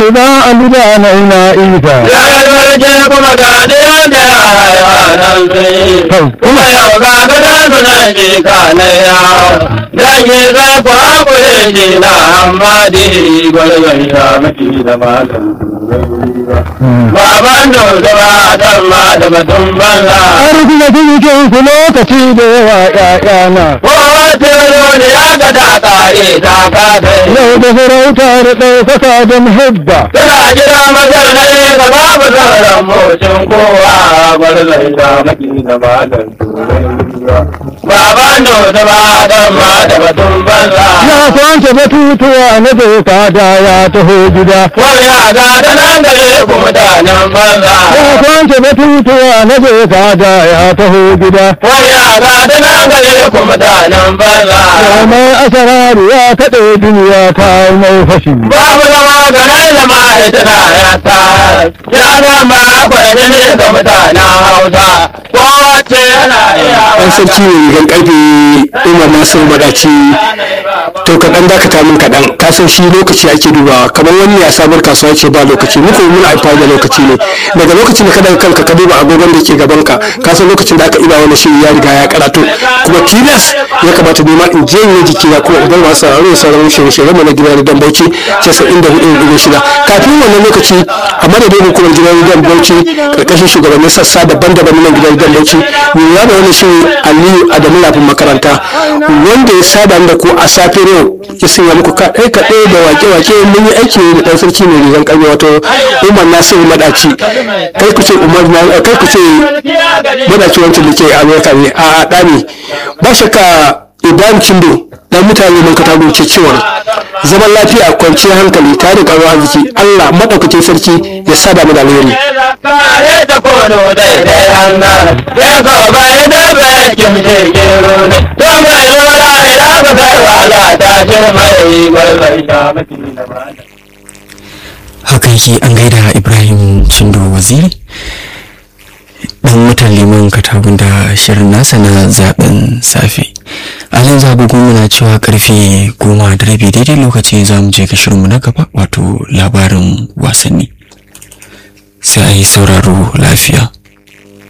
za a buga na ina isa Ya garje kuma ga ɗiyan da yaran sai kuma yau ga gada suna ji kanaya. Dangi za ku haƙure ji na amma di gwalgwai ta maki da magan Baban da ba dan ma da batun banza. arziki cikin ku lokaci da yawa ƴaƴana Kowace ne ya ga ta ƙare ta kasa. yau da sarauta da ɗaukaka da muhabba Tana jira mazar ne ga babu sauran mocin kowa gwarzai ta maki da magan Baban da ba dan ma da batun banza. ya kwance batutuwa na doka da ya taho gida Wani ya ga da nan gare ku mutanen banza. ya kwance batutuwa na doka da ya taho gida Wani ya ga da nan gare ku mutanen banza. mai asararu ya kaɗe duniya ta mai fashi Babu zama garin da ma'aikata ya ta. Ya zama kwaɗe ne ga mutanen Hausa. Kowace yana iya. ɗan sarki ne rigan ƙarfe umar nasiru madaci to kaɗan dakata min kaɗan ka san shi lokaci ake dubawa kamar wani ya sabar kasuwa ce ba lokaci muku muna amfani da lokaci ne daga lokacin da ka daga kanka ka duba agogon da ke gaban ka ka san lokacin da aka iba wani shiri ya riga ya karatu kuma tilas ya kamata nema in je in jiki na kuma idan masu sauraro sauran shirye-shirye mu na gidan dan bauchi casa'in da hudu da shida kafin wannan lokaci a madadin hukumar gidan dan bauchi karkashin shugabannin sassa daban-daban na gidan dan bauchi lura da wani shiri aliyu adamu lafin makaranta wanda ya saba da ku a safe yau ya sanya muku kaɗai kaɗai da wake-wake mun yi aiki da ɗan sarki mai rigan ƙarfi wato umar nasiru madaci kai ku ce umar na kai ku ce madaci wancan da ke amerika ne a ɗani ba shakka ibrahim cindo dan mutane mun kata gunce cewa zaman lafiya kwanciyar hankali tare da ƙaruwa arziki allah maɗaukakin sarki ya sada mu da alheri Kare ta kono daidai hannar, ya so bai da bai kimce gero ne, to mai lura idan ba sai wala ta ce mai gwalbai ta maki da bada. haka yake an gaida ibrahim cindo waziri dan mutan liman katagun da shirin nasa na zaben safe alin zagogon muna cewa karfe goma da rabi daidai lokaci za mu je ga shirinmu na gaba wato labarin wasanni sai a yi sauraro lafiya